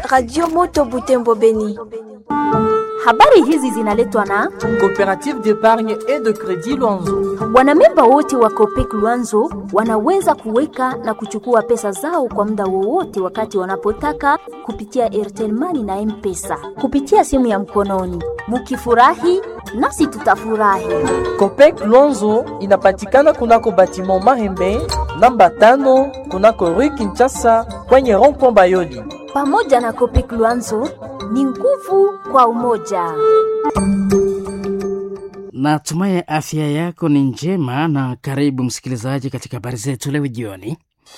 Radio Moto Butembo Beni. Habari hizi zinaletwa na Coopérative d'épargne et de crédit Luanzo. wanamemba wote wa Copec Luanzo wanaweza kuweka na kuchukua pesa zao kwa muda wowote wakati wanapotaka kupitia Airtel Money na M-Pesa kupitia simu ya mkononi. Mukifurahi nasi tutafurahi. Copec Luanzo inapatikana kunako batiment Mahembe namba tano kunako Rue Kinshasa kwenye rond-point Bayoli. Pamoja na Copec Luanzo ni nguvu kwa umoja. Natumai afya yako ni njema na karibu msikilizaji katika habari zetu leo jioni.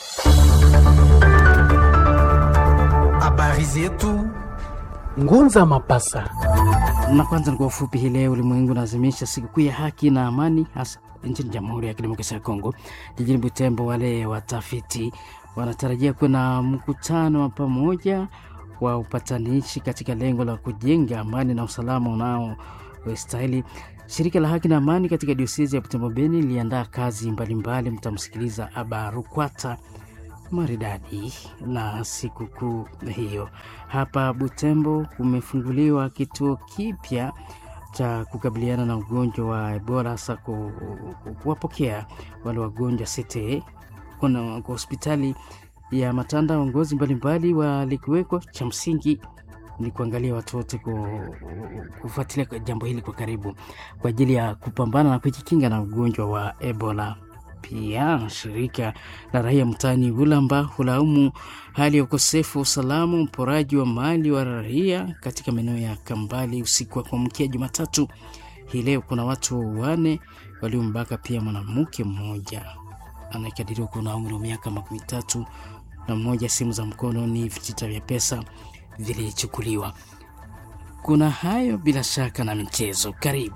Habari zetu Ngunza Mapasa. Na kwanza ni kwa ufupi, hii leo ulimwengu unaadhimisha sikukuu ya haki na amani, hasa nchini Jamhuri ya Kidemokrasia ya Kongo. Jijini Butembo, wale watafiti wanatarajia kuwa na mkutano wa pamoja wa upatanishi katika lengo la kujenga amani na usalama unaostahili. Shirika la haki na amani katika diosezi ya Butembo Beni liliandaa kazi mbalimbali, mtamsikiliza Aba Rukwata maridadi na sikukuu hiyo. Hapa Butembo kumefunguliwa kituo kipya cha kukabiliana na ugonjwa wa Ebola, hasa ku- ku- kuwapokea wale wagonjwa CTE. Kuna kwa hospitali ya Matanda waongozi mbalimbali walikuwekwa. Cha msingi ni kuangalia watu wote ku- kufuatilia kwa jambo hili kwa karibu kwa ajili ya kupambana na kujikinga na ugonjwa wa Ebola. Pia shirika la raia mtaani Ulamba hulaumu hali ya ukosefu wa usalama, uporaji wa mali wa raia katika maeneo ya Kambali usiku wa kuamkia Jumatatu hii leo. Kuna watu wane waliombaka pia mwanamke mmoja anayekadiriwa kuwa na umri wa miaka makumi tatu na mmoja. Simu za mkononi, vitita vya pesa vilichukuliwa. Kuna hayo bila shaka na michezo. Karibu.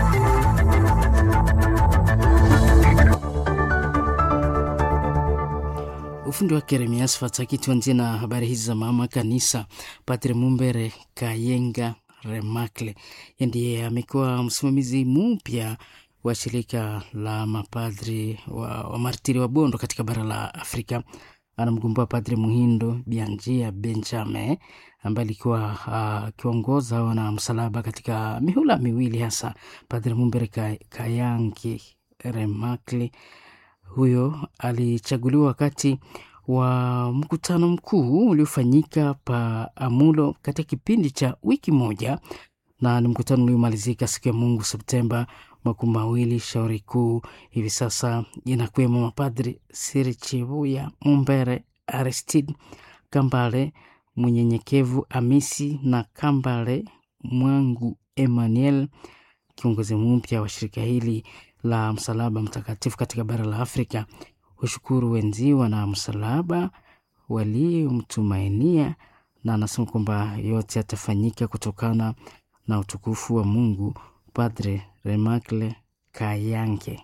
Ufundi wa Keremias Fataki. Tuanzie na habari hizi za mama kanisa. Padre Mumbere Kayenga Remakle ndiye amekuwa msimamizi mpya wa shirika la mapadri wa, wa martiri wa Bondo katika bara la Afrika. Anamgundua Padre Muhindo Bianjia Benjamin ambaye alikuwa akiongoza uh, wana msalaba katika mihula miwili hasa. Padre Mumbere Ka- Kayangi Remakle huyo alichaguliwa wakati wa mkutano mkuu uliofanyika pa Amulo katika kipindi cha wiki moja, na ni mkutano uliomalizika siku ya Mungu Septemba makumi mawili. Shauri kuu hivi sasa inakuwemo mapadri Siri Chivuya Mumbere, Aristide Kambale Mnyenyekevu, Amisi na Kambale Mwangu Emmanuel, kiongozi mpya wa shirika hili la Msalaba Mtakatifu katika bara la Afrika hushukuru wenziwa na msalaba waliomtumainia, na anasema kwamba yote yatafanyika kutokana na utukufu wa Mungu. Padre Remakle Kayange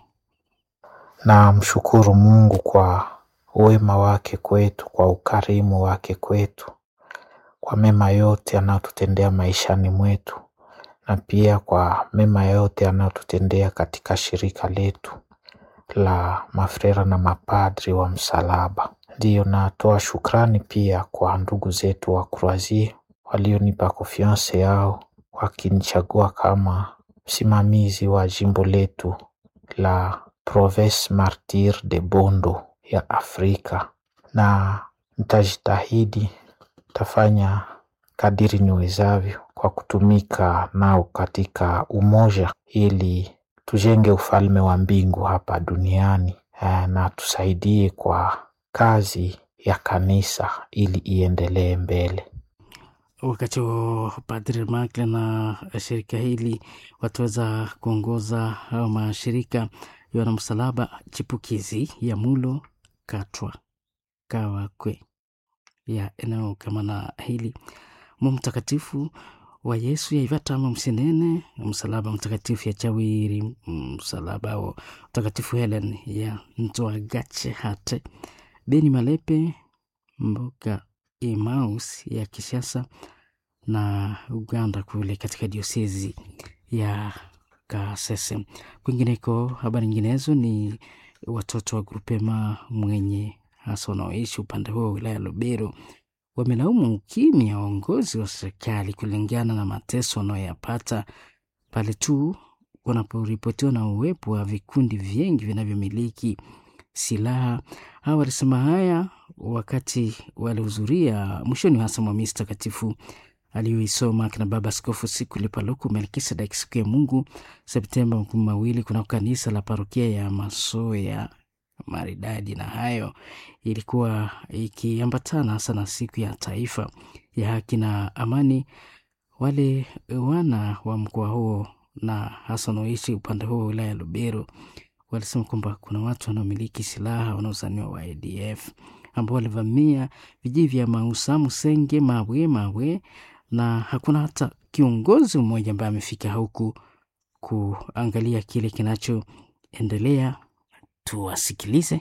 na mshukuru Mungu kwa wema wake kwetu, kwa ukarimu wake kwetu, kwa mema yote anayotutendea maishani mwetu, na pia kwa mema yote anayotutendea katika shirika letu la mafrera na mapadri wa msalaba. Ndiyo, natoa shukrani pia kwa ndugu zetu wa Croasie walionipa konfianse yao wakinichagua kama msimamizi wa jimbo letu la Province Martyr de Bondo ya Afrika, na nitajitahidi, tafanya kadiri niwezavyo kwa kutumika nao katika umoja, ili tujenge ufalme wa mbingu hapa duniani eh, na tusaidie kwa kazi ya kanisa ili iendelee mbele. wakati wa Padre Makle na shirika hili wataweza kuongoza au mashirika ya wanamsalaba chipukizi ya Mulo Katwa Kawakwe ya eneo kama na hili mu mtakatifu wa Yesu ya Ivatama Msinene, msalaba mtakatifu ya Chawiri, msalaba wa mtakatifu Helen ya Ntwagache Hate, Beni Malepe, Mboka Emmaus ya Kishasa na Uganda kule katika diosezi ya Kasese. Kwingineko, habari nyinginezo ni watoto wa grupema mwenye hasa wanaoishi upande huo wa wilaya ya Lubero wamelaumu ukimya wa uongozi wa serikali kulingana na mateso wanayoyapata pale tu wanaporipotiwa na uwepo wa vikundi vingi vinavyomiliki silaha. Hawa walisema haya wakati walihudhuria mwishoni hasa mwa misa takatifu aliyoisoma kina Baba Askofu Sikuli Paluku Melkisedek siku ya Mungu Septemba makumi mawili kunako kanisa la parokia ya Masoya maridadi. Na hayo ilikuwa ikiambatana hasa na siku ya taifa ya haki na amani. Wale wana wa mkoa huo na hasa wanaoishi upande huo wa wilaya ya Lubero walisema kwamba kuna watu wanaomiliki silaha wanaozaniwa wa ADF ambao walivamia vijiji vya Mausa, Musenge, Mawe, Mawe na hakuna hata kiongozi mmoja ambaye amefika huku kuangalia kile kinachoendelea. Tuwasikilize.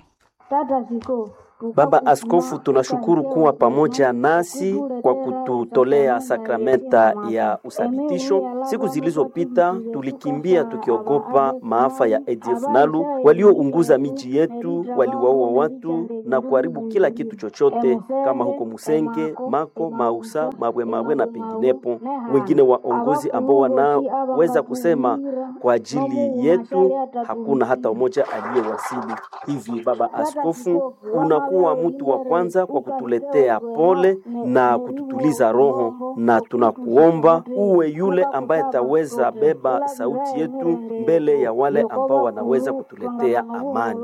Baba Askofu, tunashukuru kuwa pamoja nasi kwa kututolea sakramenta ya uthabitisho. Siku zilizopita tulikimbia tukiogopa maafa ya ADF Nalu waliounguza miji yetu, waliwaua watu na kuharibu kila kitu chochote, kama huko Musenge, Mako, Mausa, Mabwe Mabwe na penginepo. Wengine waongozi ambao wanaweza kusema kwa ajili yetu, hakuna hata mmoja aliyewasili. Hivi Baba Askofu, unakuwa mtu wa kwanza kwa kutuletea pole na kututuliza roho, na tunakuomba uwe yule ambaye ataweza beba sauti yetu mbele ya wale ambao wanaweza kutuletea amani.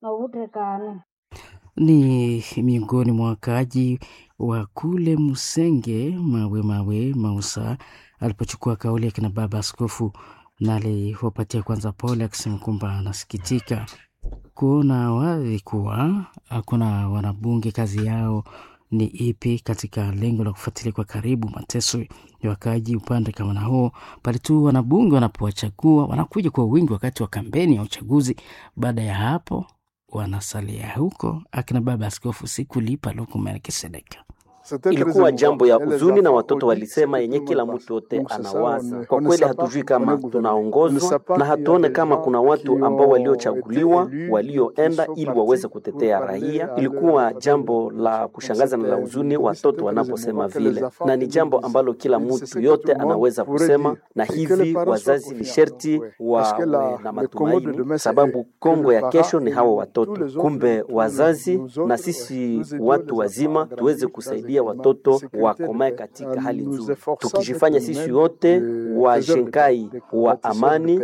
Ni miongoni mwa wakaaji wa kule Musenge, Mawe Mawe, Mausa alipochukua kauli ya kina Baba Askofu na aliwapatia kwanza pole, akisema kwamba anasikitika kuona wazi kuwa hakuna wanabunge kazi yao ni ipi katika lengo la kufuatilia kwa karibu mateso ya wakaaji upande kama na huo. Pale tu wanabunge wanapowachagua wanakuja kwa wingi wakati wa kampeni ya uchaguzi. Baada ya hapo wanasalia huko. Akina Baba Askofu Sikuli Paluku Melkisedeka Ilikuwa jambo ya huzuni, na watoto walisema yenye kila mtu yote anawaza. Kwa kweli, hatujui kama tunaongozwa na hatuone kama kuna watu ambao waliochaguliwa walioenda ili waweze kutetea raia. Ilikuwa jambo la kushangaza na la huzuni watoto wanaposema vile, na ni jambo ambalo kila mtu yote anaweza kusema, na hivi wazazi ni sherti wawe na matumaini, sababu Kongo ya kesho ni hawa watoto. Kumbe wazazi na sisi watu wazima tuweze kusaidia watoto wakomae katika hali nzuri, tukijifanya sisi wote washenkai wa amani.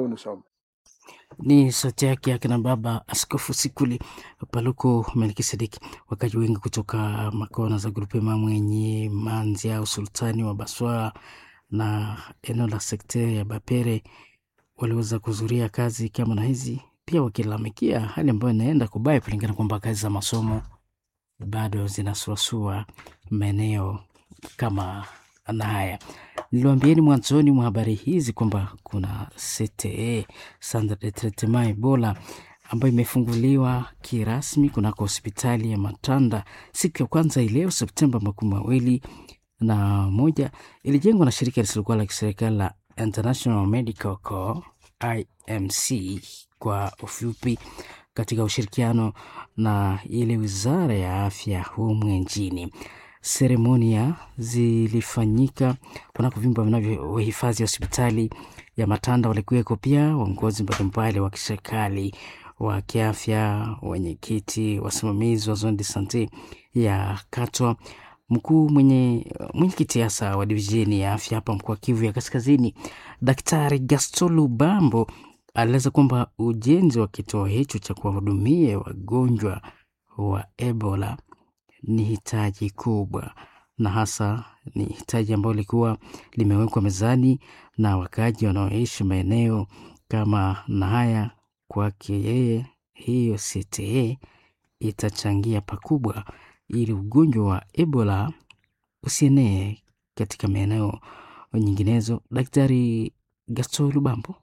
Ni sauti yake akina Baba Askofu Sikuli Paluku Melkisedeki. Wakaji wengi kutoka makona za Grupema Mwenye, Manzi au Sultani wa Baswa na eneo la sekta ya Bapere waliweza kuzuria kazi kama na hizi, pia wakilalamikia hali ambayo inaenda kubaya kulingana kwamba kazi za masomo bado zinasuasua maeneo kama na haya. Niliwaambieni mwanzoni mwa habari hizi kwamba kuna CTE Centre de Traitement Ebola ambayo imefunguliwa kirasmi kunako hospitali ya Matanda siku ya kwanza ileo Septemba makumi mawili na moja. Ilijengwa na shirika lisilokuwa la kiserikali la International Medical Corps IMC kwa ufupi katika ushirikiano na ile wizara ya afya humu nchini. Seremonia zilifanyika kunako vyumba vinavyohifadhi hospitali ya Matanda. Walikuweko pia waongozi mbalimbali wa kiserikali wa kiafya, wenyekiti, wasimamizi wa zone de sante ya Katwa, mkuu mwenye mwenyekiti hasa wa divisheni ya afya hapa mkoa Kivu ya Kaskazini, Daktari Gastolu Bambo alieleza kwamba ujenzi wa kituo hicho cha kuwahudumia wagonjwa wa Ebola ni hitaji kubwa na hasa ni hitaji ambalo lilikuwa limewekwa mezani na wakaaji wanaoishi maeneo kama na haya. Kwake yeye, hiyo CTE itachangia pakubwa ili ugonjwa wa Ebola usienee katika maeneo nyinginezo. Daktari Gaston Lubambo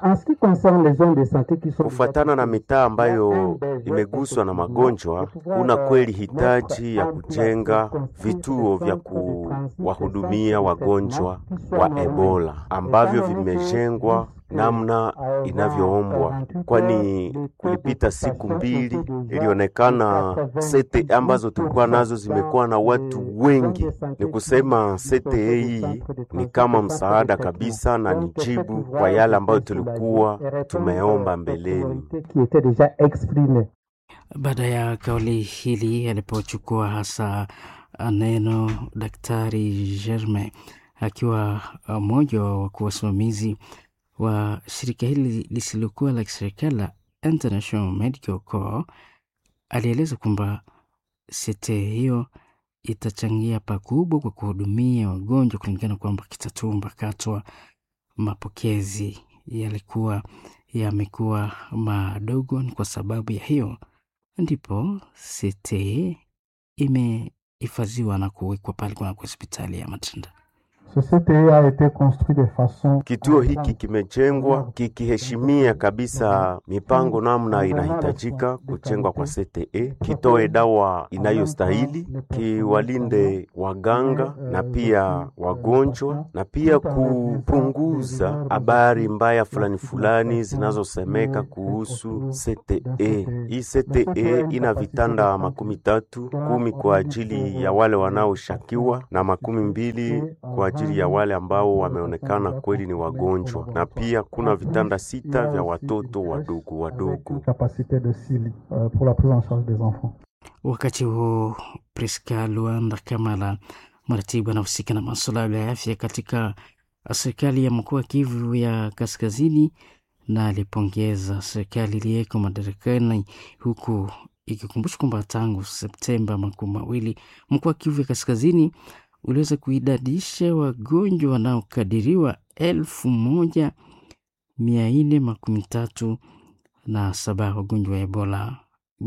Kufuatana na mitaa ambayo imeguswa na magonjwa, kuna kweli hitaji ya kujenga vituo vya kuwahudumia wagonjwa wa Ebola ambavyo vimejengwa namna inavyoombwa, kwani kulipita siku mbili ilionekana sete ambazo tulikuwa nazo zimekuwa na watu wengi. Ni kusema sete hii ni kama msaada kabisa na ni jibu kwa yale ambayo tulikuwa tumeomba mbeleni. Baada ya kauli hili alipochukua hasa neno Daktari Germain akiwa mmoja wa wakuu wasimamizi wa shirika hili lisilokuwa la kiserikali la International Medical Corps, alieleza kwamba sete hiyo itachangia pakubwa kwa kuhudumia wagonjwa, kulingana kwamba Kitatumba Katwa mapokezi yalikuwa yamekuwa madogo. Ni kwa sababu ya hiyo ndipo sete imehifadhiwa na kuwekwa pale kuna hospitali ya Matanda. Kituo hiki kimejengwa kikiheshimia kabisa mipango namna inahitajika kujengwa kwa CTE, kitoe dawa inayostahili, kiwalinde waganga na pia wagonjwa, na pia kupunguza habari mbaya fulani fulani zinazosemeka kuhusu CTE. Hii CTE ina vitanda makumi tatu, kumi kwa ajili ya wale wanaoshakiwa na makumi mbili kwa ajili ya wale ambao wameonekana kweli ni wagonjwa, na pia kuna vitanda sita vya watoto wadogo wadogo. Wakati huo Priska Luanda Kamala, mratibu anahusika na masuala ya afya katika serikali ya mkoa wa Kivu ya Kaskazini, na alipongeza serikali iliyeko madarakani huku ikikumbusha kwamba tangu Septemba makumi mawili mkoa wa Kivu ya Kaskazini uliweza kuidadisha wagonjwa wanaokadiriwa elfu moja mia nne makumi tatu na saba wagonjwa wa Ebola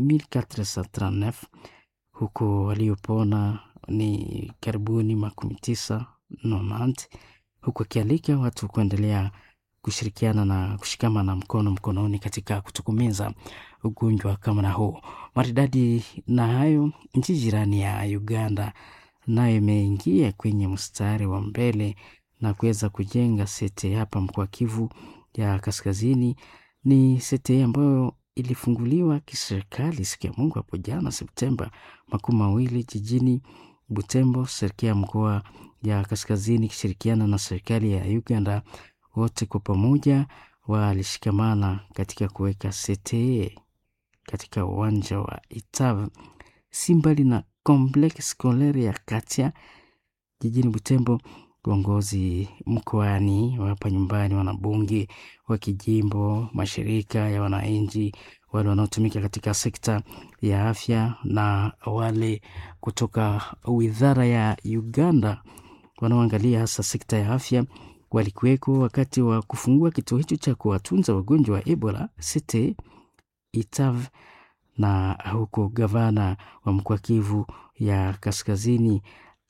1439 huku waliopona ni karibuni makumi tisa nonanti, huku akialika watu kuendelea kushirikiana na kushikamana mkono mkononi katika kutokomeza ugonjwa kama na huu maridadi. Na hayo nchi jirani ya Uganda nayo imeingia kwenye mstari wa mbele na kuweza kujenga sete hapa mkoa Kivu ya Kaskazini. Ni sete ambayo ilifunguliwa kiserikali siku ya Mungu hapo jana Septemba makumi mawili jijini Butembo. Serikali ya mkoa ya Kaskazini ikishirikiana na serikali ya Uganda, wote kwa pamoja walishikamana katika kuweka sete katika uwanja wa Itav si mbali na Complexe Scolaire ya Katia jijini Butembo. Uongozi mkoani hapa nyumbani, wanabunge wa kijimbo, mashirika ya wananchi, wale wanaotumika katika sekta ya afya na wale kutoka wizara ya Uganda wanaoangalia hasa sekta ya afya walikuweko wakati wa kufungua kituo hicho cha kuwatunza wagonjwa wa Ebola Cite Itav na huko gavana wa mkoa Kivu ya Kaskazini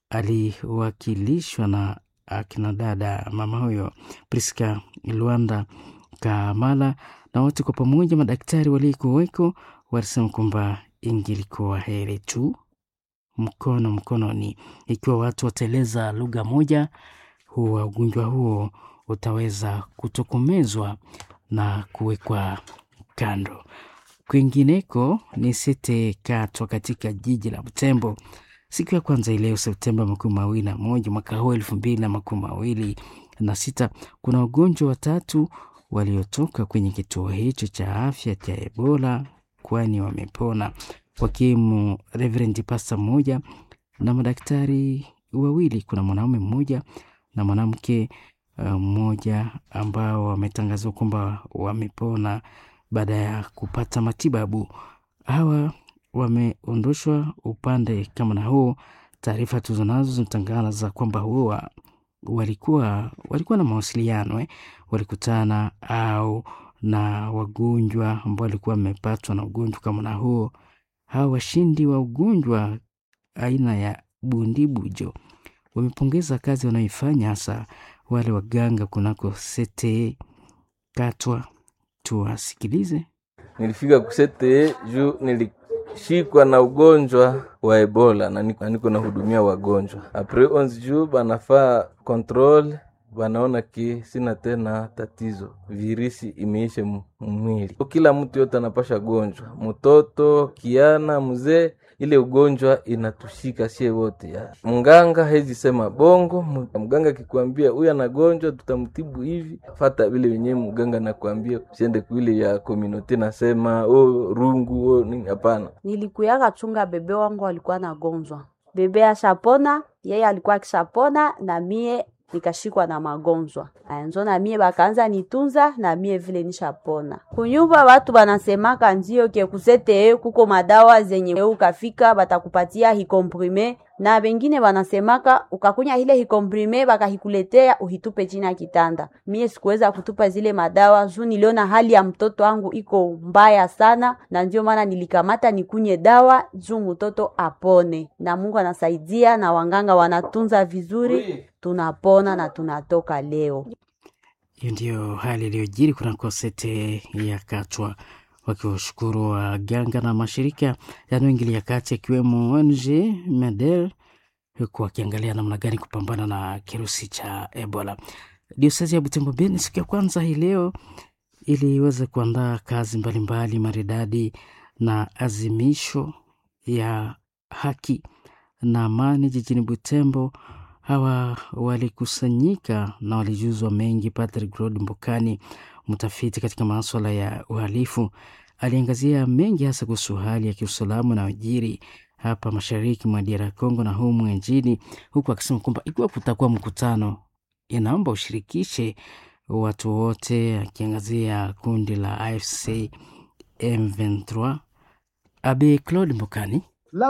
aliwakilishwa na akina dada mama huyo Priska Luanda Kamala, na wote kwa pamoja madaktari waliokuweko walisema kwamba ingilikuwa heri tu mkono mkononi, ikiwa watu wataeleza lugha moja, huwa ugonjwa huo utaweza kutokomezwa na kuwekwa kando. Kwingineko ni sete katwa katika jiji la Butembo siku ya kwanza ileo Septemba makumi mawili na moja mwaka huu elfu mbili na makumi mawili na sita kuna wagonjwa watatu waliotoka kwenye kituo hicho cha afya cha Ebola kwani wamepona, wakiwemo Reverend Pasta mmoja na madaktari wawili. Kuna mwanaume mmoja na mwanamke mmoja uh, ambao wametangazwa kwamba wamepona baada ya kupata matibabu. Hawa wameondoshwa upande kama na huo. Taarifa tuzo nazo zinatangaza kwamba huwa walikuwa walikuwa na mawasiliano eh, walikutana au na wagonjwa ambao walikuwa wamepatwa na ugonjwa kama na huo. Hawa washindi wa ugonjwa aina ya bundibujo wamepongeza kazi wanayoifanya hasa wale waganga kunako sete katwa. Tuwasikilize. Nilifika kusete juu nilishikwa na ugonjwa wa Ebola na niko nahudumia wagonjwa apres onze jours banafaa control wanaona ki sina tena tatizo, virisi imeisha mu- mwili. Kila mtu yote anapasha gonjwa, mtoto, kiana, mzee, ile ugonjwa inatushika sie wote ya. Mganga hezi sema bongo. mu- Mganga akikwambia huyu anagonjwa, tutamtibu hivi, fata vile wenyewe mganga nakwambia, usiende kuile ya komunote nasema oh, rungu oh, nini. Hapana, Nilikuyaka chunga bebe wangu alikuwa nagonjwa, bebe ashapona, yeye alikuwa akishapona na mie nikashikwa na magonjwa aya, njo na mie bakaanza nitunza na mie vile nishapona. Kunyumba watu banasemaka ndio ke kusete kuko madawa zenye ukafika batakupatia hikomprime na bengine banasemaka ukakunya ile hikomprime bakahikuletea uhitupe chini ya kitanda. Mie sikuweza kutupa zile madawa juu niliona hali ya mtoto wangu iko mbaya sana, na ndio maana nilikamata nikunye dawa juu mtoto apone, na Mungu anasaidia na wanganga wanatunza vizuri, tunapona na tunatoka leo. Hiyo ndiyo hali iliyojiri kunako sete ya Katwa, wakiwashukuru waganga na mashirika yanayoingilia kati yakiwemo ONG MEDER huku wakiangalia namna gani kupambana na kirusi cha Ebola. Diosezi ya Butembo Beni siku ya kwanza hii leo iliweza kuandaa kazi mbalimbali maridadi na azimisho ya haki na amani jijini Butembo. Hawa walikusanyika na walijuzwa mengi. Patrick Rod Mbokani, mtafiti katika maswala ya uhalifu, aliangazia mengi hasa kuhusu hali ya kiusalama na ujiri hapa mashariki mwa DR Congo na humu nchini, huku akisema kwamba ikiwa kutakuwa mkutano, inaomba ushirikishe watu wote, akiangazia kundi la AFC M23. Abe Claude Mbokani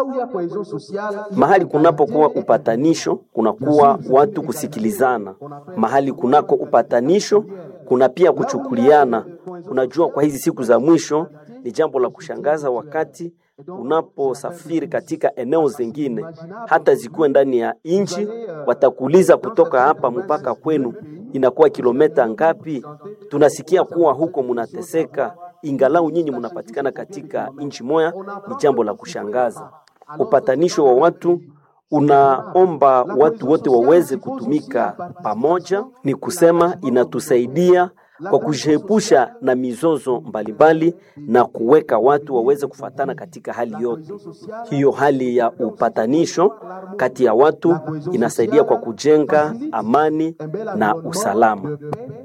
Mahali kunapokuwa upatanisho, kunakuwa watu kusikilizana. Mahali kunako upatanisho, kuna pia kuchukuliana. Unajua, kwa hizi siku za mwisho ni jambo la kushangaza wakati unaposafiri katika eneo zingine, hata zikuwe ndani ya nchi, watakuuliza kutoka hapa mpaka kwenu inakuwa kilomita ngapi? Tunasikia kuwa huko munateseka, ingalau nyinyi munapatikana katika nchi moya. Ni jambo la kushangaza. Upatanisho wa watu unaomba watu wote waweze kutumika pamoja, ni kusema inatusaidia kwa kujiepusha na mizozo mbalimbali na kuweka watu waweze kufatana katika hali yote. Hiyo hali ya upatanisho kati ya watu inasaidia kwa kujenga amani na usalama.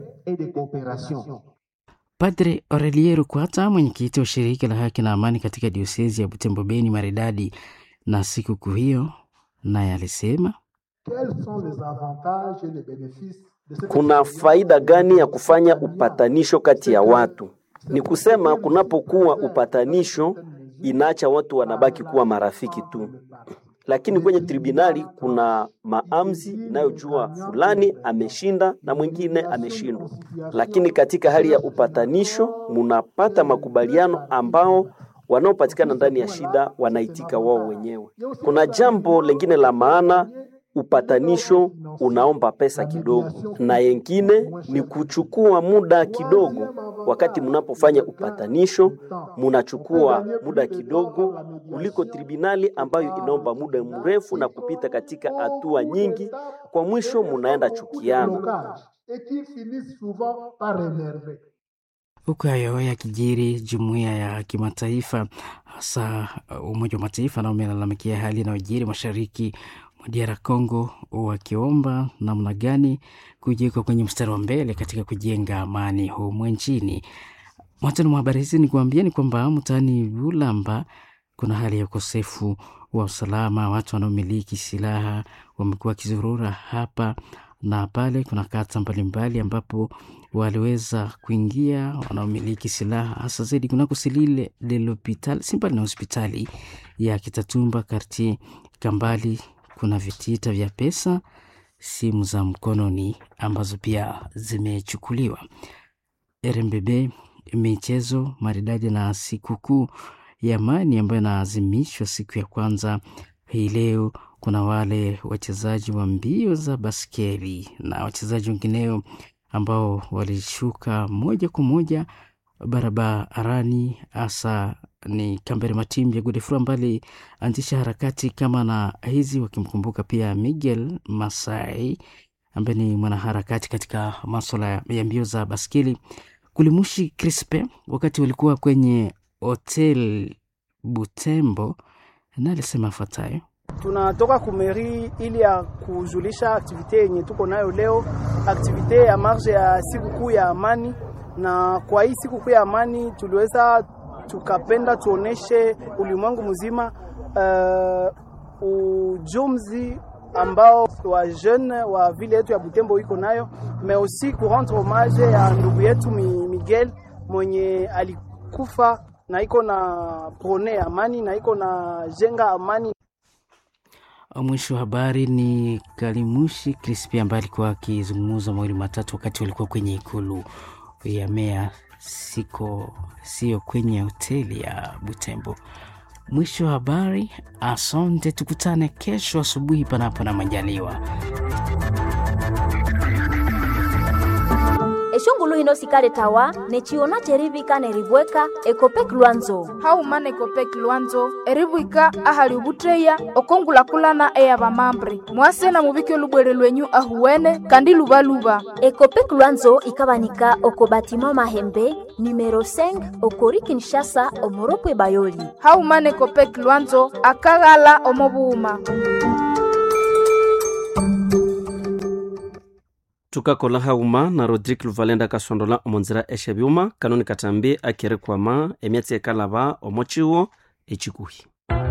Padre Aurelien Rukwata, mwenyekiti wa shirika la haki na amani katika diosezi ya Butembo Beni maridadi na sikukuu hiyo, naye alisema Kuna faida gani ya kufanya upatanisho kati ya watu? Ni kusema kunapokuwa upatanisho, inaacha watu wanabaki kuwa marafiki tu, lakini kwenye tribunali kuna maamzi inayojua fulani ameshinda na mwingine ameshindwa. Lakini katika hali ya upatanisho, munapata makubaliano ambao wanaopatikana ndani ya shida wanaitika wao wenyewe. Kuna jambo lingine la maana upatanisho unaomba pesa kidogo, na yengine ni kuchukua muda kidogo. Wakati mnapofanya upatanisho, munachukua muda kidogo kuliko tribunali ambayo inaomba muda mrefu na kupita katika hatua nyingi. Kwa mwisho munaenda chukiana. Huku hayo yakijiri, jumuiya ya kimataifa hasa Umoja wa Mataifa nao umelalamikia hali inayojiri mashariki mwa DR Congo, wakiomba namna gani kujiweka kwenye mstari wa mbele katika kujenga amani humu nchini. Mwanzoni mwa habari hizi ni kuambieni kwamba mtaani Bulamba kuna hali ya ukosefu wa usalama. Watu wanaomiliki silaha wamekuwa wakizurura hapa na pale. Kuna kata mbalimbali ambapo waliweza kuingia wanaomiliki silaha hasa zaidi kunako Silile de l'Hopital, si mbali na hospitali ya Kitatumba karti Kambali. Kuna vitita vya pesa, simu za mkononi ambazo pia zimechukuliwa. RMBB michezo maridadi na sikukuu ya amani ambayo inaazimishwa siku ya kwanza hii leo. Kuna wale wachezaji wa mbio za baskeli na wachezaji wengineo ambao walishuka moja kwa moja barabarani, hasa ni Kambere Matimbi ya Godefroid ambaye alianzisha harakati kama na hizi, wakimkumbuka pia Miguel Masai ambaye ni mwanaharakati katika maswala ya mbio za baskeli Kulimushi Crispe wakati walikuwa kwenye hotel Butembo, na alisema afuatayo: tunatoka kumeri ili ya kujulisha aktivite yenye tuko nayo leo, aktivite ya marge ya sikukuu ya amani. Na kwa hii sikukuu ya amani tuliweza tukapenda tuoneshe ulimwengu mzima uh, ujumzi ambao wa jeune wa vile yetu ya Butembo iko nayo, mais aussi ku rendre hommage ya ndugu yetu Miguel mwenye alikufa na iko na prone amani na iko na jenga amani. Mwisho wa habari ni Kalimushi Crispi ambaye alikuwa akizungumza mawili matatu wakati walikuwa kwenye ikulu ya mea siko sio kwenye hoteli ya Butembo. Mwisho wa habari. Asante, tukutane kesho asubuhi panapo na majaliwa. eshongulu hino sikale tawa nechiona cherivika neribweka ekopek lwanzo haumana ekopek lwanzo eribwika ahali ubutreya okongulakulana eya bamambre mwase na mubike olubwere lwenyu ahuwene kandi lubaluba ekopek lwanzo ikabanika oko batima mahembe numero 5 okori kinshasa omoropwe bayoli haumana ekopek lwanzo akaghala omobuuma tukakola hauma na rodrik luvalenda kasondola omonzira eshe byuma kanoni katambi akere kwama emyatsi ekalaba omochiwo echikuhi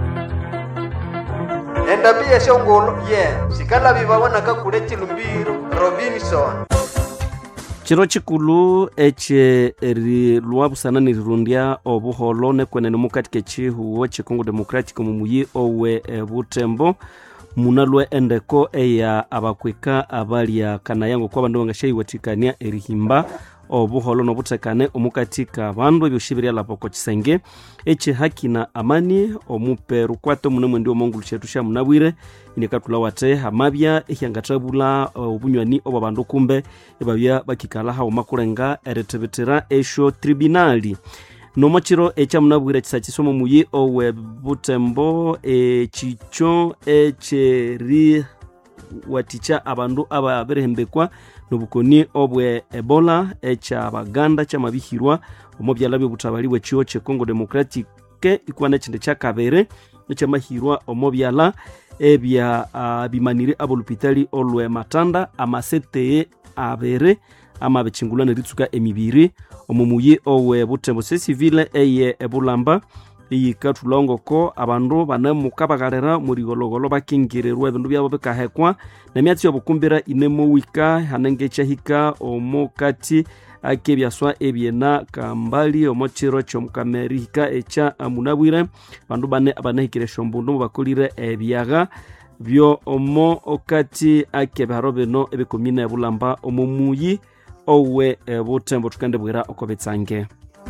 endabi yeshongolo ye sikalabi babonaka kule chilumbiro robinson chiro chikulu eche rilwa busana nirundya obuholo nekwenene mukati kechihuwo chikongo democratic mumuyi owe e, butembo muna lwe endeko eya abakwika abalya kanayango kwa bandu bangashayiwathikania erihimba obuholo nobuthekane omukati ka bandu ebyosi biryalapoko kisenge eche haki na amani omupe rukwate mune mwendi omongulu chetu sha munabwire inikatula wate hamabya ehyangathabula obunywani obwa bandu kumbe ebabya bakikala hauma kulenga erithibitira esho tribunali nomachiro ekyamunabwire kisa kisomo muyi owe butembo ekikyo ekyeri watikya abandu ababirihembekwa nobukoni obwe ebola ekyabaganda kyamabihirwa omu byala byobuthabali bwekiwo kyecongo democratic ikwana ekindi kyakabiri ekyamahirwa omu byala ebya uh, bimanire abolupitali olwe matanda amaseteye abiri amabikingulwa neritsuka emibiri omu muyi owe butembo sesivile eye ebulamba iyikathulongoko abandu banemukabagalira murigologolo bakingirirwa ebindu byabo bikahekwa nemyatsi yobukumbira inemowika hanenge ekyahika omukati akebyaswa ebyena kambali omo kiro kyomukamerihika ekya munabwire bandu bane abanahikire esyombundu mubakolire ebyaga byo omo okati akebiharo bino ebikomine ebulamba omu muyi owe butembo tukendibwira oko bitsange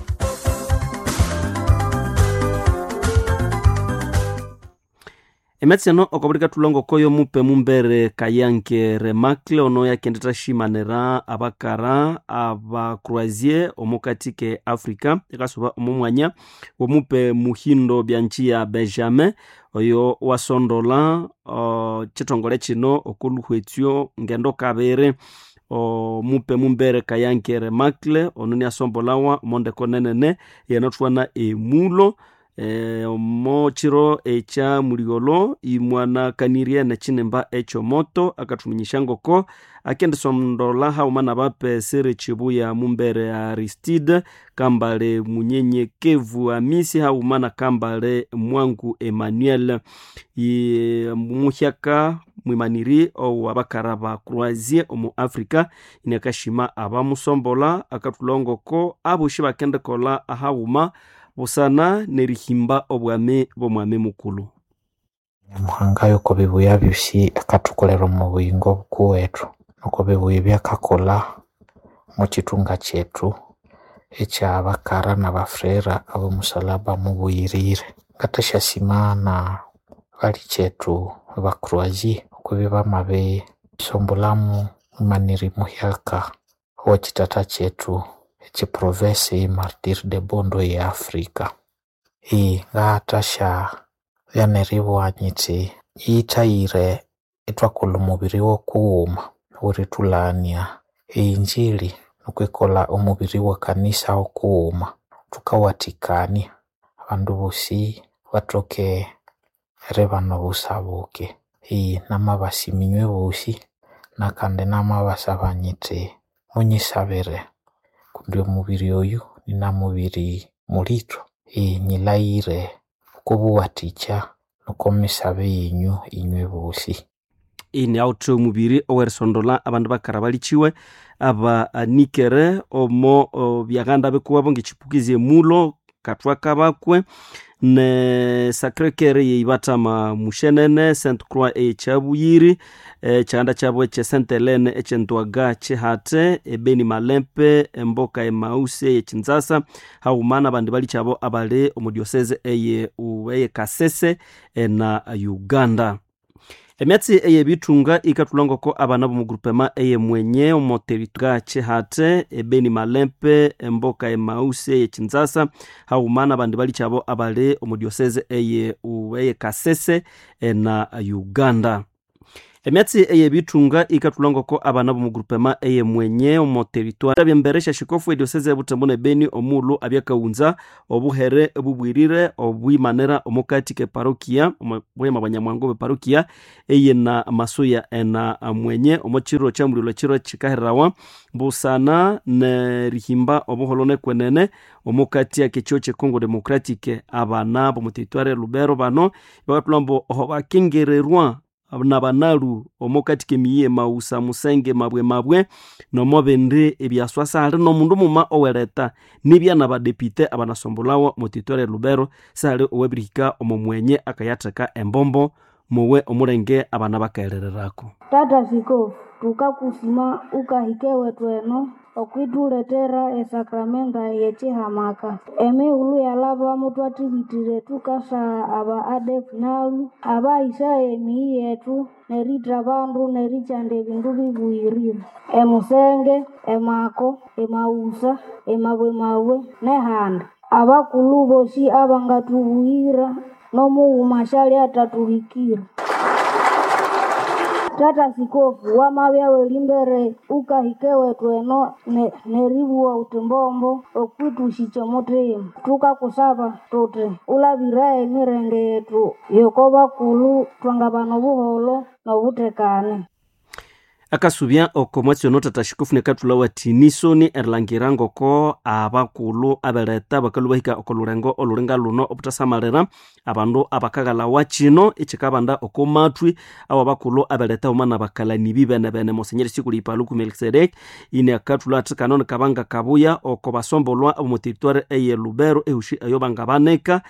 emetsi eno okobulika tulongoko yomupe mumbere kayanke remakle ono yakendeta shimanira abakara abacroisier omukati ke africa ikasuba omu mwanya womupe muhindo byanchi ya benjamin oyo wasondola uh, chitongole chino okuluhwetsyo ngendo kabiri omupe mumbere kayanke remakle ono niasombolawa omondeko nenene yenothwana emulo e, omo chiro ekya muliolo imwanakanirie nechinemba ekyomoto akathuminyisha ngoko akendisondola hauma na bape siri chibuya mumbere aristide kambale munyenyekevu amisi hauma na kambale mwangu emmanuel muhyaka mwimaniri owa bakara ba croisier omu africa inakashima abamusombola akathulongoko aboshi bakendekola ahauma busana nerihimba obwami bw'omwami mukulu nyamuhanga yuko bibuya byosi akathukolera omu buyingo bukuwethu nuko bibuya byakakola mu kitunga kyetu ekya bakara na bafrera abomusalaba mubuyirire ngathashyasima na bali kyetu bakroasie okubi bamabe sombolamu maniri muhyaka owa kitata kyetu echiprovensi martir de bondo ya afrika iyi ngatasha vyaneribwanyitsi yiithayire itwakula omubiri wokuwuma uritulaania einjili nukwikola omubiri wa kanisa okuuma tukawatikania abandu bosi batoke eribana obusabuke ii namabasiminywe bosi nakandi namabasaba nyiti munyisabire kundi omubiri oyu nina mubiri mulito ii nyilaire okubuwatikya nukomisabe yenyu inywe bosi ini authe omubiri owerisondola abandu bakara balichiwe abanikere omo o, byaghanda bikuwabo ngechipukizi emulo katwa kabakwe ne sacrekere yeibatama mushenene saint croix echabuyiri echaghanda chabwe che saint helene echendwaga chihate ebeni malempe emboka emausi eyechinzasa haumana abandi bali chabo abali omudioseze eye u- eye kasese ena uganda emyatsi eyebithunga ikathulangako abana bomugurupema eyemwenye omoteriga chihate ebeni malempe emboka emausi eyechinzasa haumana abandi bali chabo abali omudioseze eye u- eye kasese ena uganda emyatsi eyebithunga ikathulangako abana bomugurupema eyemwenye omoteritwari abyemberesha shikofu edioseze ebutembo nebeni omulu abyakaghunza obuhere ebubwirire obwimanira omukati keparokia bwema bwanyamwangu beparokia eyena masuya ena mwenye omochiro chamulilo chiro chikaherawa busana nerihimba obuholo nekwenene omukati akechio checongo democratic abana bomuteritwari lubero bano bakathulambo oho bakengererwa nabanalu omukati kemiye mausa musenge mabwe mabwe nomo bindi ebyaswasa hali nomundu muma owereta nibya nabadepite abanasombolawo mutitware lubero sihali owebirihika omo mwenye akayatheka embombo muwe omulenge abana bakaherererako tata sikofu tukakusima ukahikewe tweno okwithuletera esakramenta yechihamaka emighulu yalaba mutwathibitire tukasa aba adef nalu abaisa emiyi yetu neritra abandu nerichanda ebindu bibuyirire emusenge emako emausa emabwemabwe nehandi abakulu bosi abangatubuyira nomughuma shali atatuhikira tata sikofu wamabya welimbere ukahikewe tweno ne- neribua utimbombo okwitushikya mutima tukakusaba tuti ulabiraye emirenge yetu yoko bakulu twangabana obuholo nobutekane akasubya oko mwatsiono tata shikofu nekathula wati nisoni erilangira ngoko abakulu abeleta bakalu bahika oko lurengo oluringa luno obutasamalira abandu abakaghalawa kino ekikabanda oko mathwi awo abakulu abeleta umana bakalani bibene bene mosenyeri sikuli ipaluku melkisedek ini akathula athi kano nikabanga kabuya oko basombolwa omuteritwari eye lubero ehushi eyo banga baneka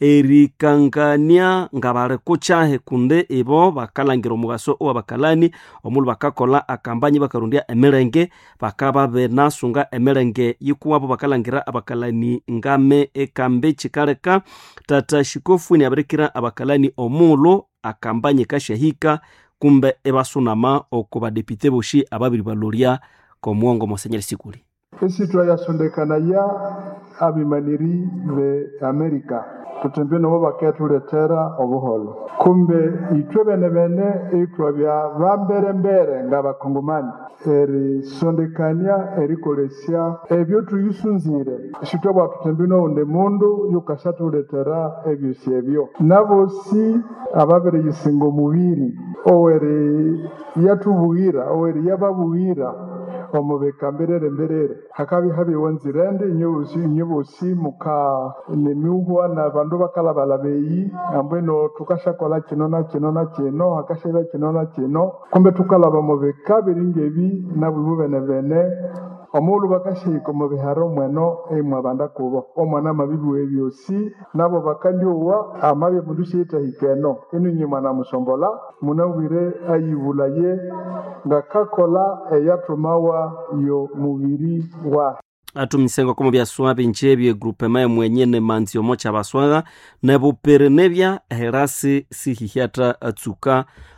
erikangania nga bali kukyahi kundi ibo bakalangira omugaso owabakalani omulu bakakola akambanyi bakarondya emilenge bakaba benasunga emilenge yikuwabo bakalangira abakalani ngame ekambe kikaleka tata shikofu niabirikira abakalani omulu akambanyi kashahika kumbe ebasunama oko badepite boshi ababiri balolya komuongo mosenyeri sikuli esitwa yasondekanaya abimaniri be amerika tutembe nobo bakethuletera obuholo kumbe itwe bene bene itwabya bamberembere ng'abakongomani erisondekania erikolesya ebyo tuyisunzire sitwabwa tutembe n'owundi mundu yukashathuletera ebyosi ebyo nabosi ababiriyisinga omubiri oweri yathubughira oweri yababughira omubika mberere mberere hakabi habiwe nzirende inyobosi inyobosi muka nemiuhwa na bandu bakalabalaba eyi ambweno tukashakola kino na kino na kino hakashaba kino na kino kumbe tukalaba mubika biringebi nabwibu bene bene omulu bakashihika omu biharo mweno eimwe abanda kubo omwana amabibi ebyosi nabo bakandyowa amabya mundu shiyithahika eno inu inye mwana musombola munawire ayibulaye ngakakola eyathumawa yo mubiri wa atumisengo komo byaswa binje ebyo egrupema emwenye nemanzi omo kyabaswaga nebupere nebya herasi sihihyata atsuka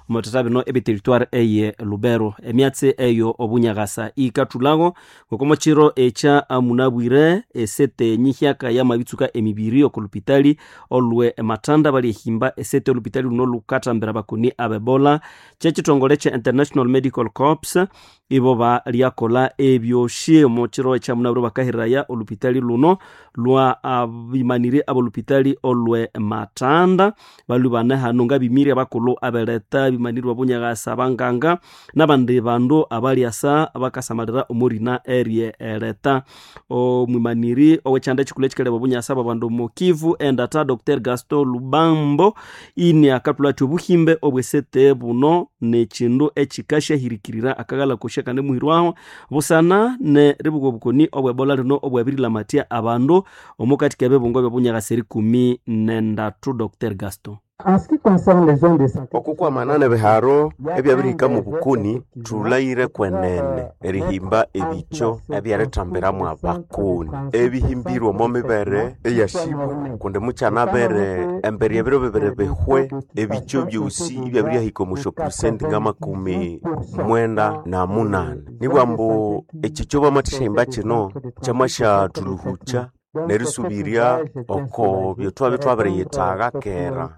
omotata bino ebiteritware eye lubero emyatsi eyo obunyagasa ikathulago ngokomo chiro echa munabwire esete nyihyaka ya mabitsuka emibiri okolupitali olwe ematanda bali ehimba esete olupitali luno lukathambira bakoni abebola kyekitongole kye international medical corps ibo balyakola ebyoshi omo chiro echa munabwire bakahiraya olupitali luno lwa abimanire abolupitali olwe matanda balu bane hano nga bimiri abakulu abeleta bimanirwa bunyagasa abanganga nabandi bandu abalyasa bakasamalira omurina erye eleta omwimaniri owekyanda ekikulu ekikaleba obunyasa babandu mukivu endata dr gaston lubambo ini akatula ati obuhimbe obwesete buno nekindu ekikashahirikirira akagala kushe kandi muhirwaho busana ne ribuga obukoni obwebola lino obwabirilamatya abandu omukati kebebungo byobunyagasa erikumi nendatu dr gaston okukwamanana biharo ebyabirihika mu bukuni thulayire kwenene erihimba ebicho ebyeritambiramu abakuni ebihimbirwe omo mibere eyashibwe kundi mukyana bere embere ebiro bibiri bihwe ebicho byosi ibyabiryahika omusho purisenti nga makumi mwenda na munane nibwa mbu ekicho bamathishahimba kino kyamashathuluhucha nerisubirya oko byotwabe twabiriyitaga kera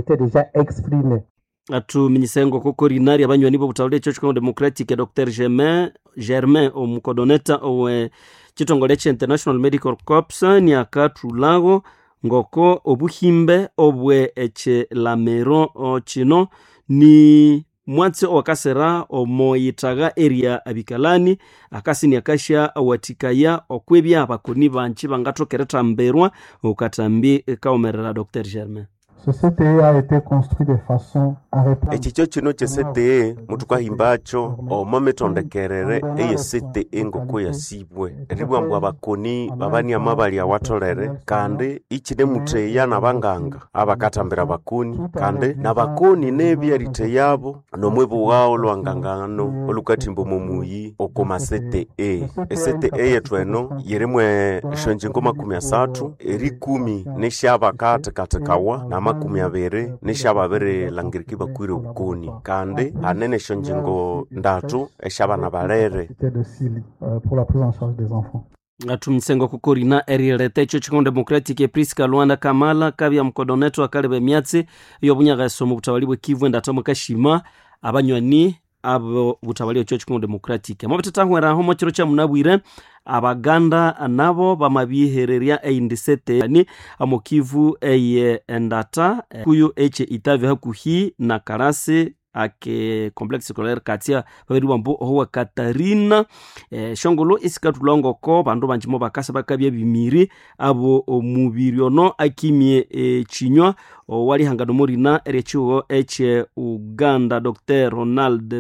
atuminyisengo koko rinari abanywani b'obutawuli ekyo kikao democratic dr germain germain omukodoneta owe kitongole kye international medical corps niakathulago ngoko obuhimbe obwe ekilamero kino ni mwatsi owakasera omoyitaga eria abikalani akasi niakasha awatikaya okwebya abakoni banji bangathoka eritambirwa okatambi kaomerera dr germain ekikyo kino kye cte muthukahimbacho omo mitondekerere eye cte ngoko yasibwe eribwa mbu abakoni babaniama bali awatholere kandi ikinemutheya nabanganga abakathambira abakoni kandi nabakoni nebyarite yabo nomwebuwao lwangangano olukathimba omumuyi okoma cte ecte yethu eno yirimwe eshonjingo makumi asathu erikumi nishabakathekathekawa namakumi abiri nishababiri langiriki bakwire obukoni kandi hanene eshonjingo ndatu eshabana balere atumisengo kukorina erileta ekyo kikao democratic epriska lwanda kamala kabya mukodoneto akaleba emyatsi yobunyagaso mu butawali bwe kivu endata mukashima abanywani abo butawali ekyo kikao democratic amabitatahweraho mo kiro kya munabwire abaganda nabo bamabihererya eindisete ni amokivu eye endata kuyo eche itavi hakuhi na karasi ake complexe scolaire katia babiri bambu ohuwa katarina e, shongolo isikatulongoko bandu banjimo bakasa bakabya bimiri abo omubiri ono akimie e, chinywa walihangano morina eryechiwo eche uganda dr ronald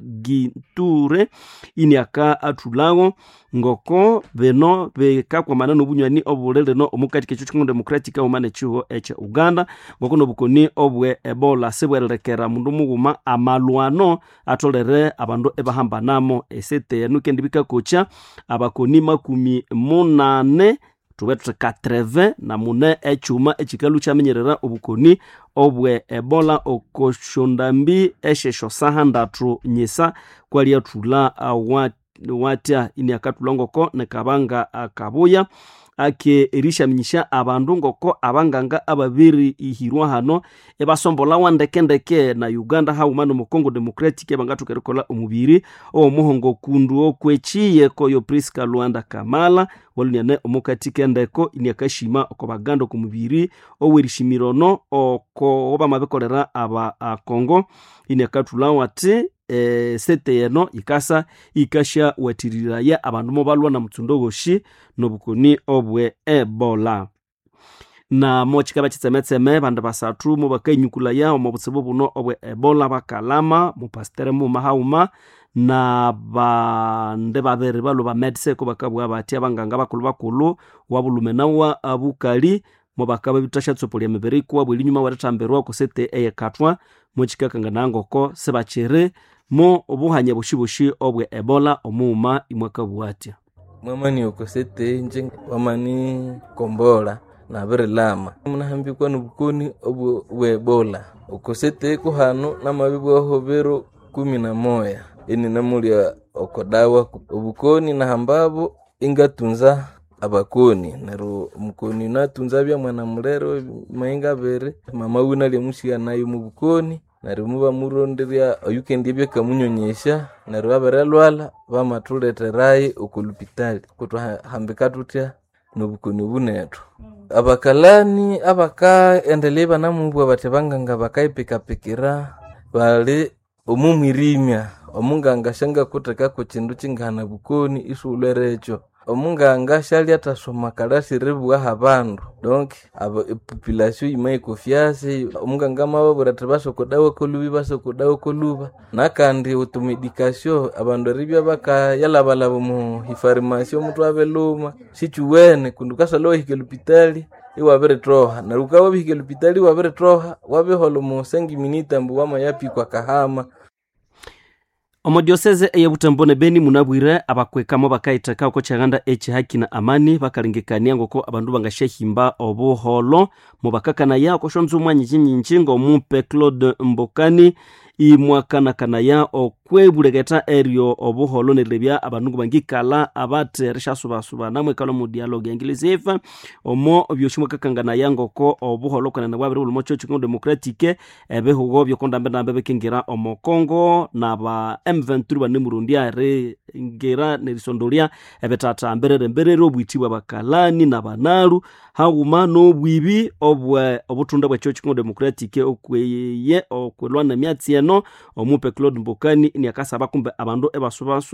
baginture ini aka athulago ngoko bino bikakwamana nobunywani obulele no omukati kekyo kikong'o democratic aumana echiwo eche uganda ngoko nobukoni obwe ebola sibwererekera mundu mughuma amalwano atolere abandu ebahambanamo esete enu kendi bikakocha abakoni makumi munane tube tuthi 80 na mune echuma echikalu kyamenyerera obukoni obwe ebola okoshondambi eshesho sahandatu nyisa kwalyathula watya ini akathula ngoko nekabanga akabuya ake erishaminyisha abandu ngoko abanganga ababiri ihirwa hano ebasombolawa ndekendeke na uganda hauma nomu congo democratic ebangathoka erikola omubiri owomuhongo kundu okwechiye koyo priska lwanda kamala waluniane omukati kendeko iniakashima oko baganda oku mubiri owerishimirono oko obamabikolera aba akongo iniakathulawo ati e, sete yeno ikasa ikasha watiriraya abandu mobalwa na mutsundo woshi nobukoni obwe ebola na mochikaba chitsemetseme bandu basathu mubakainyukulaya omu butsibu buno obwe ebola bakalama mupastere muma hauma na bande babiri balu bamediseko bakabwa bati abanganga bakulu bakulu wabulume nawa abukali mubakaba bitashatsopo lya mibiri kuwa bweli nyuma watatambirwa kusete eyekathwa mochikakanga nangoko sibachiri mo obuhanya bushibushi obwe ebola omuuma imwakabwatya mwamani okosete nje wamani kombola nabirilama munahambikwa nobukoni obu- bwa ebola okoseteku hanu namabi bwaho biro kumi na moya ini namulya okodawa obukoni nahambabo ingatunza abakoni neryo omukoni natunza bya mwana mulero mainga abiri mama wina lyamusiya nayo mu bukoni neryo muba muronderya oyukendi ebyakamunyonyesha neryo abirilwala bamathuleterayo okolupitali kutwahambika tutya nobukoni bunethu abakalani abakaendelea banamubwa bathi banganga bakaipikapikira bali omumwirimya omunganga shangakuthekako kindu kingana bukoni isuwulwere ekyo omunganga shali athasoma kalasi ribughaho abandu donc aba epopulation yimaikofyasi omunganga amababwira athi basokodawa kolubi basokodawa koluba nakandi automedication abandu eribya bakayalabalaba mu hifarimasi omuthwe abiluma sikiwene kundi ukasala wahika elupitali iwabirithoha neryo ukabya wabihika elupitali iwabirithoha wabihola mu sengi minita ambu wamayapikwa kahama omodioseze eyebutembo ne beni munabwire abakwekamo bakayitheka oko kyaganda ekihaki na amani bakalengekania ngoko abandu bangasyahimba obuholo mubakakanaya oko syonzo omwanyinji nyinji ng'omupe claude mbokani imwakanakanaya okwebuleketa eryo obuholo nerilebya abandu ngo bangikala abathi risyasubasubana mwekala mu dialogue engilisive omo byosi mwakakanganaya ngoko obuholo kwenene bwabiri buli mocho chikongo democratique ebihugo byokondambendambe bikingira omo congo naba m23 bane murundi aringira nerisondolya ebitathambirire mbirire obwiti bwabakalani nabanalu haghuma n'obwibi obwe obutunda bwekyo chikongo democratique okweye okwelwana emyatsi eno omupe claude mbokani niakasaba kumbe abandu ebasubasu